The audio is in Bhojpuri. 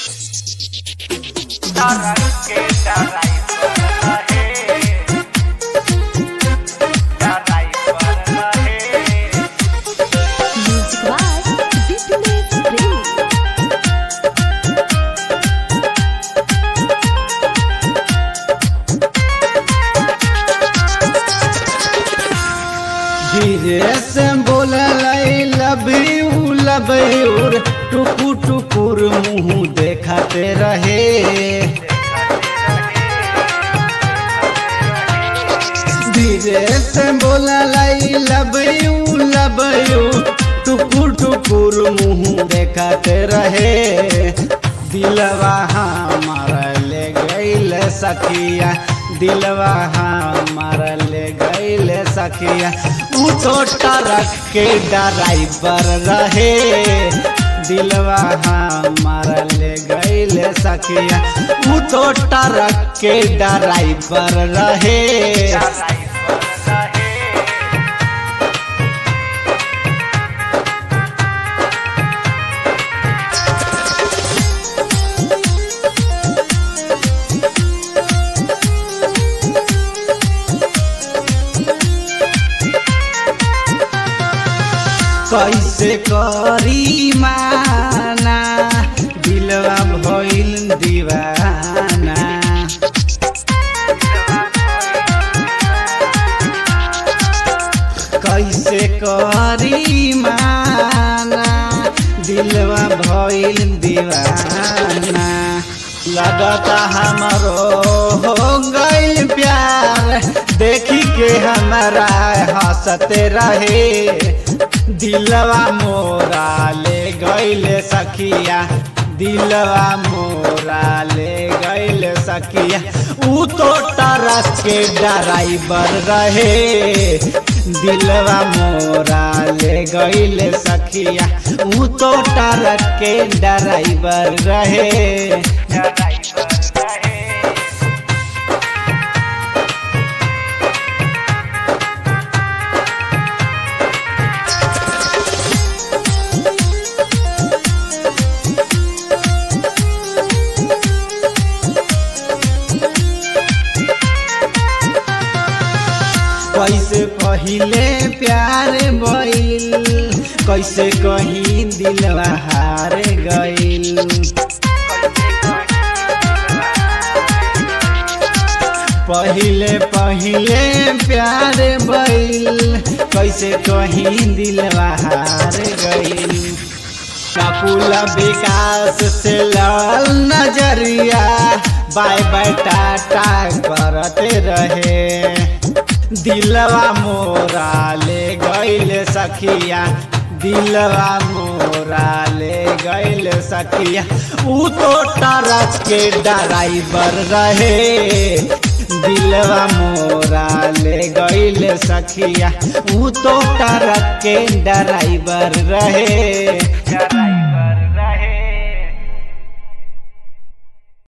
Music by Dipinus Premi. धीरे से बोलल लब यू लब यूर टुकुर टुकुर मुँह देखते रहे धीरे से बोलल लब यू लब यू टुकुर टुकुर मुँह देखते रहे दिलवा हमारा ले गईल सखिया दिलवा हमारा ले गईल सखिया ऊ तो ट्रक के ड्राइवर रहे दिलवा हमारा ले गईल सखिया ऊ तो ट्रक के ड्राइवर रहे कैसे करी माना दिलवा भइल दीवाना कैसे करी माना दिलवा भइल दीवाना लगता हमरो हो गइल प्यार देखी के हमारा हंसते रहे दिलवा मोरा ले गइले सखिया दिलवा मोरा ले गइले सखिया ऊ तो ट्रक के ड्राइवर रहे दिलवा मोरा ले गइले सखिया ऊ तो ट्रक के ड्राइवर रहे कैसे पहिले प्यार भइल कैसे कहीं दिलवा हार गइल पहिले पहिले प्यार भइल कैसे कहीं दिलवा हार गइल काकुल विकास से लाल नजरिया बाय बाय टाटा करते रहे दिलवा मोरा ले गइल सखिया दिलवा मोरा ले गइल सखिया ऊ तो ट्रक के ड्राइवर रहे दिलवा मोरा ले गइल सखिया ऊ तो ट्रक के ड्राइवर रहे